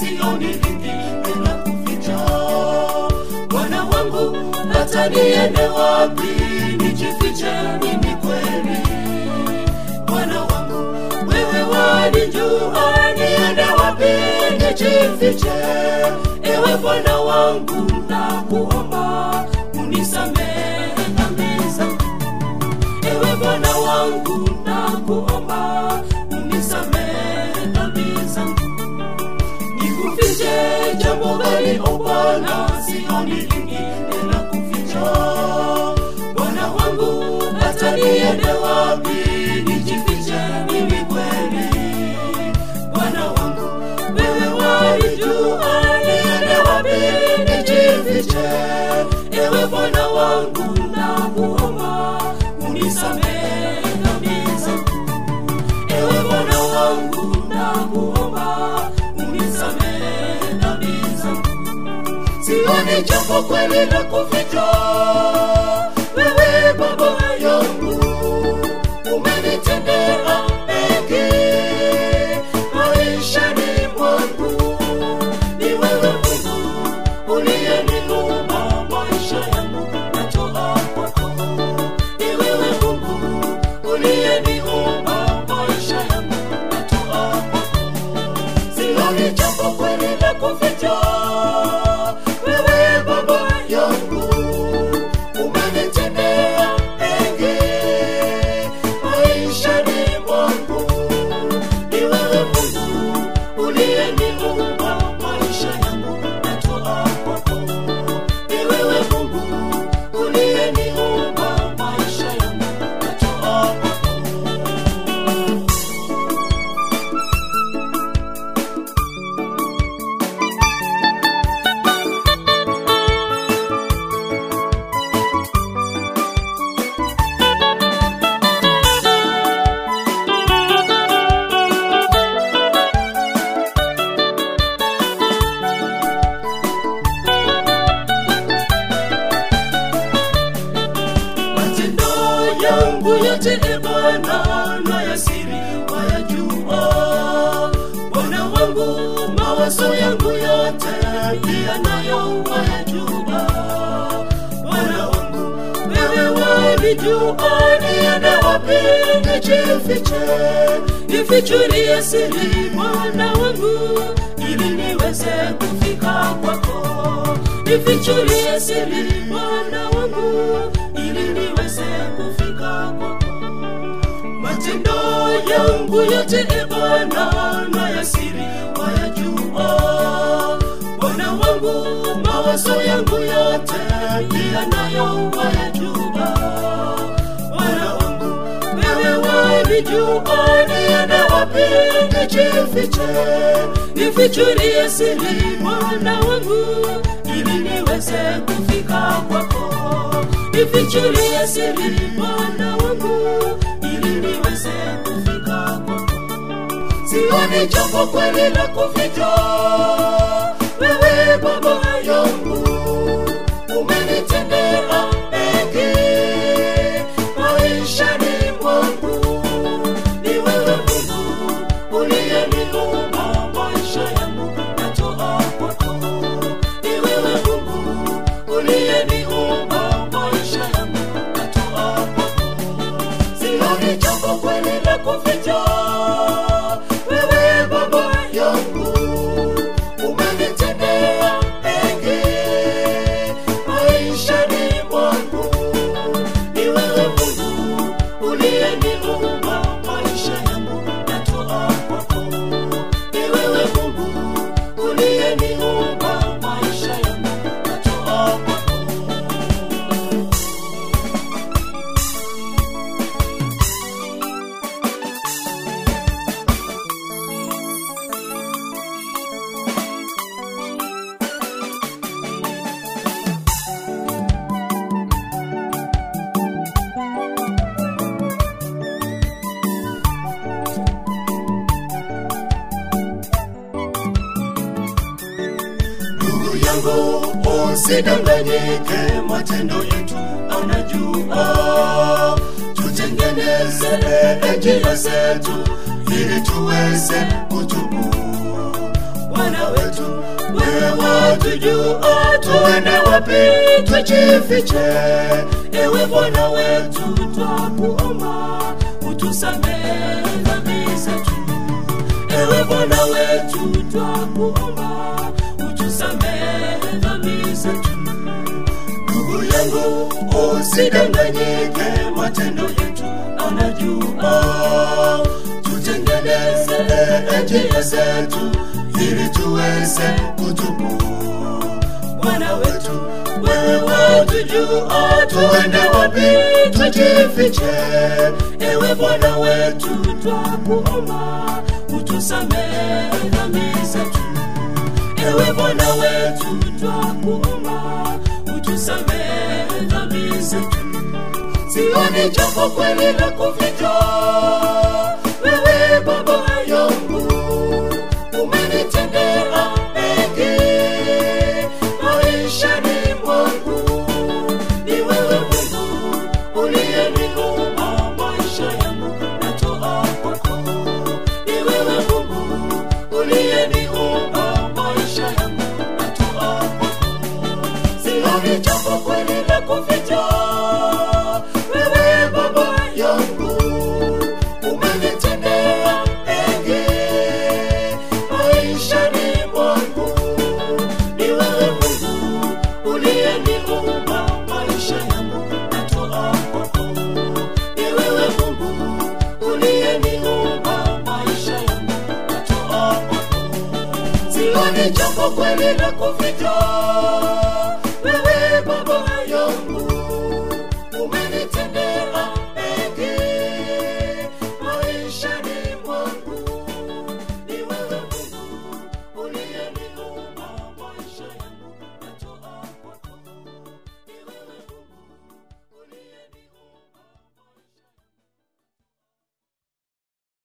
sioni lingine la kuficha. Bwana wangu, hata niende wapi nijifiche mimi kweli? Bwana wangu, wewe wanijua, niende wapi nijifiche? Ewe Bwana wangu, nakuomba unisamehe dhambi zangu. Ewe Bwana wangu, nakuomba unisamehe dhambi zangu. Nikufiche jambo gani, o Bwana? Sioni lingine la kuficha. Bwana wangu, hata niende wapi nijifiche mimi kweli? Bwana wangu, wewe walijua, niende wapi nijifiche? Ewe Bwana wangu, nakuomba unisamehe dhambi zangu. Ewe Bwana wangu, nakuomba unisamehe dhambi zangu. Sioni jambo kweli la kuficha, wewe Baba yangu umenitendea mengi maishani mwangu. Ni wewe Mungu uliyeniumba maisha yangu, natoa kwako. Ni wewe Mungu uliyeniumba maisha yangu, natoa kwako. Sioni jambo kweli la kuficha, wewe Baba yangu umenitendea mengi maishani mwangu. Ni wewe Mungu uliyeniumba maisha yangu, natoa kwako. Ni wewe Mungu uliyeniumba maisha yangu, natoa kwako. matendo yangu yote e Bwana na ya siri wayajua. Bwana wangu mawazo yangu yote pia nayo wayajua. Bwana wangu wewe wanijua, niende wapi nijifiche? Nifichurie siri Bwana wangu ili niweze kufika kwako. Nifichurie siri Bwana wangu ili niweze kufika kwako. Matendo yangu yote e Bwana na ya siri wayajua. Bwana wangu mawazo yangu yote pia nayo wayajua. Bwana wangu wewe wanijua, niende wapi nijifiche? Nifichurie siri Bwana wangu ili niweze kufika kwako. Nifichurie siri Bwana wangu ili niweze kufika kwako. Sioni jambo kweli la kuficha, wewe Baba yangu umenitendea mengi maishani mwangu. Ni wewe Mungu uliyeniumba maisha yangu, natoa kwako. Ni wewe Mungu uliyeniumba maisha yangu, natoa kwako. Sioni jambo kweli la kuficha, wewe Baba yangu umenitendea mengi maishani mwangu. Ni wewe Mungu uliyeniumba maisha yangu, natoa kwako. Ni wewe Mungu uliyeniumba maisha yangu, natoa kwako. Ndugu yangu usidanganyike, matendo yetu anajua. Tutengeneze njia zetu ili tuweze kutubu. Bwana wetu watujua tuende wapi tujifiche ewe bwana wetu twakuomba utusamehe dhambi zetu ewe bwana wetu twakuomba utusamehe dhambi zetu ndugu yangu usidanganyike matendo yetu anajua tutengeneze njia zetu ili tuweze kutubu bwana wetu wewe watujua tuende wapi tujifiche ewe bwana wetu twakuomba utusamehe dhambi zetu ewe bwana wetu twakuomba utusamehe dhambi zetu sioni jambo kweli la kuficha wewe baba yangu umenitendea mengi maishani mwangu ni wewe mungu uliyeniumba maisha yangu natoa kwako ni wewe mungu uliyeniumba maisha yangu natoa kwako sioni jambo kweli la kuficha wewe baba yangu umenitendea mengi maishani mwangu ni wewe mungu uliyeniumba maisha yangu natoa kwako ni wewe mungu uliyeniumba maisha yangu natoa kwako sioni jambo kweli la kuficha